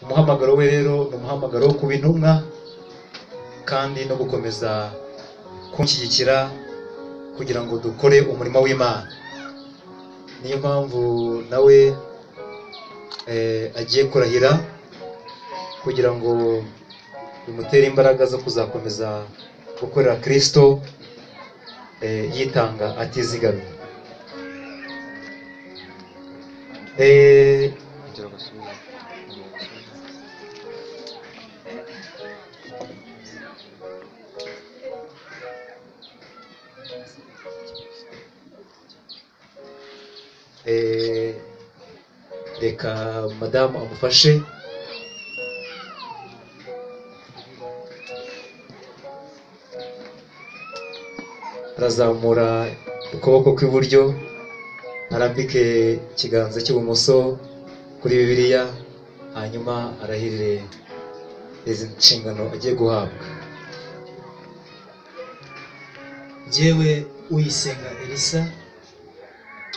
umuhamagaro we rero ni umuhamagaro wo kuba intumwa kandi no gukomeza kunshyigikira kugira ngo dukore umurimo w'imana niyo mpamvu nawe eh, agiye kurahira kugira ngo bimutere imbaraga zo kuzakomeza gukorera kristo eh, yitanga atizigamye Eh, Eh, reka madamu amufashe arazamura ukuboko kw'iburyo arambike ikiganza cy'ibumoso kuri bibiliya hanyuma arahirire izi nshingano agiye guhabwa jyewe uyisenga elisa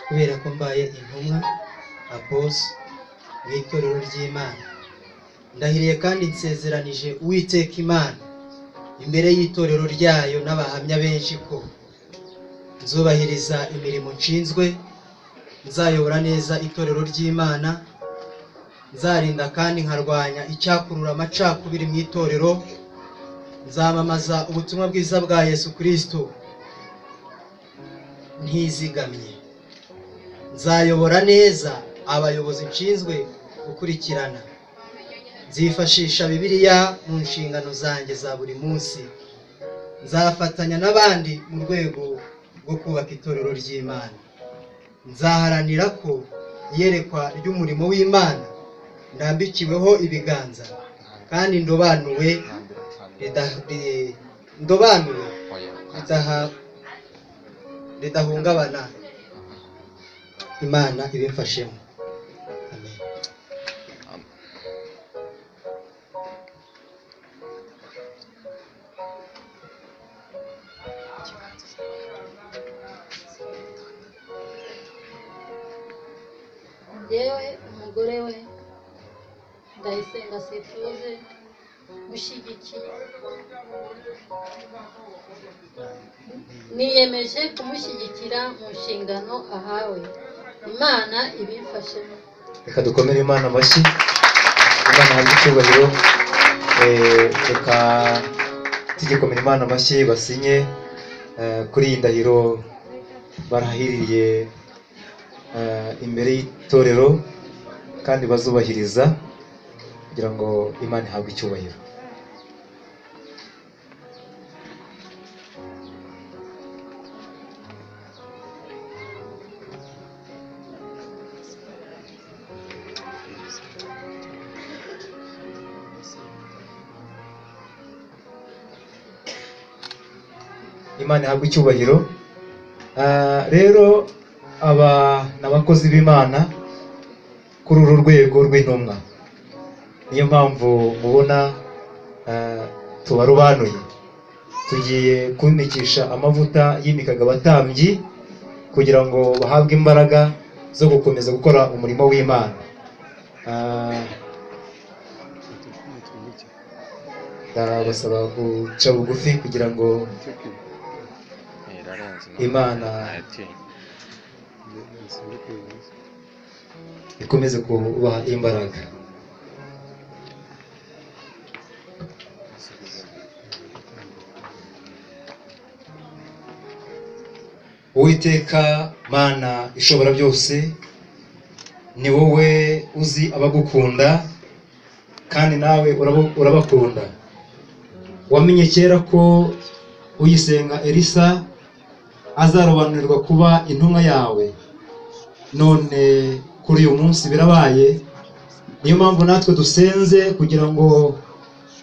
kubera ko mbaye intumwa apos mu itorero ry'imana ndahiriye kandi nsezeranije uwiteka imana imbere y'itorero ryayo n'abahamya benshi ko nzubahiriza imirimo nshinzwe nzayobora neza itorero ry'imana nzarinda kandi nkarwanya icyakurura amacakubiri mu itorero nzamamaza ubutumwa bwiza bwa yesu kirisito ntizigamye nzayobora neza abayobozi nshinzwe gukurikirana nzifashisha bibiliya mu nshingano zanjye za buri munsi nzafatanya n'abandi mu rwego rwo kubaka itorero ry'imana nzaharanira ko iyerekwa ry'umurimo w'imana ndambikiweho ibiganza kandi ndobanuwe rida- ri- ndobanuwe ridaha- ridahungabana imana ibimfashemo amen njyewe umugore we ndayisenga sifuze gushyigikira niyemeje kumushyigikira mu nshingano ahawe imana ibimfashemo reka dukomere imana amashyi imana hari icyubahiro Eh, reka tugikomere imana amashyi basinye eh, kuri iyi ndahiro barahiriye eh, imbere y'itorero kandi bazubahiriza kugira ngo imana ihabwe icyubahiro imana ihabwe icyubahiro Ah, rero aba ni abakozi b'imana kuri uru rwego rw'intumwa niyo mpamvu mubona ah, tubarobanuye tugiye kunikisha amavuta yimikaga abatambyi kugira ngo bahabwe imbaraga zo gukomeza gukora umurimo w'imana Ah, ndabasaba guca bugufi kugira ngo Imana. ikomeze kubaha imbaraga uwiteka mana ishobora byose ni wowe uzi abagukunda kandi nawe urabo- urabakunda wamenye kera ko uyisenga elisa azarobanurwa kuba intumwa yawe none kuri uyu munsi birabaye niyo mpamvu natwe dusenze kugira ngo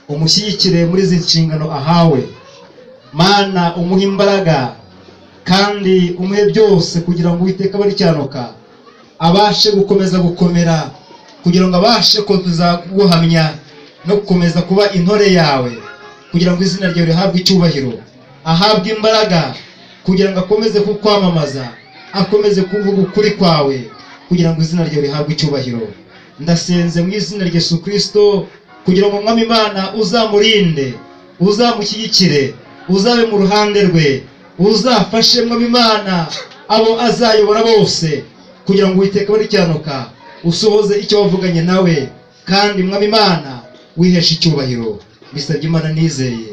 umushyigikire muri izi nshingano ahawe mana umuhe imbaraga kandi umuhe byose kugira ngo uwiteka abe aricyanuka abashe gukomeza gukomera kugira ngo abashe gukomeza guhamya no gukomeza kuba intore yawe kugira ngo izina ryawe rihabwe icyubahiro ahabwe imbaraga kugira ngo akomeze kukwamamaza akomeze kuvuga ukuri kwawe kugira ngo izina ryawe rihabwe icyubahiro ndasenze mu izina rya Yesu Kristo kugira ngo umwami Imana uzamurinde uzamushyigikire uzabe mu ruhande rwe uzafashe mwami Imana abo azayobora bose kugira ngo witeka barikiranuka usohoze icyo wavuganye nawe kandi mwami Imana wiheshe icyubahiro bisabye Imana nizeye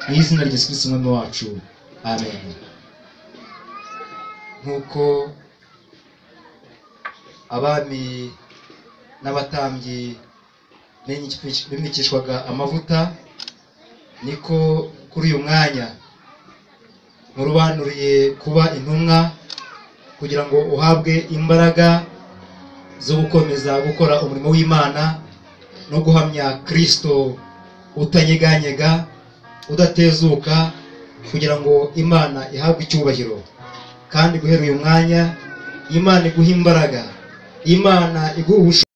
mu izina rya Yesu Kristo umwami wacu amen nk'uko abami n'abatambyi bimikishwaga amavuta niko kuri uyu mwanya murubanuriye kuba intumwa kugira ngo uhabwe imbaraga zo gukomeza gukora umurimo w'imana no guhamya kirisito utanyeganyega udatezuka kugira ngo imana ihabwe icyubahiro kandi guhera uyu mwanya imana iguha imbaraga imana iguha ubushobozi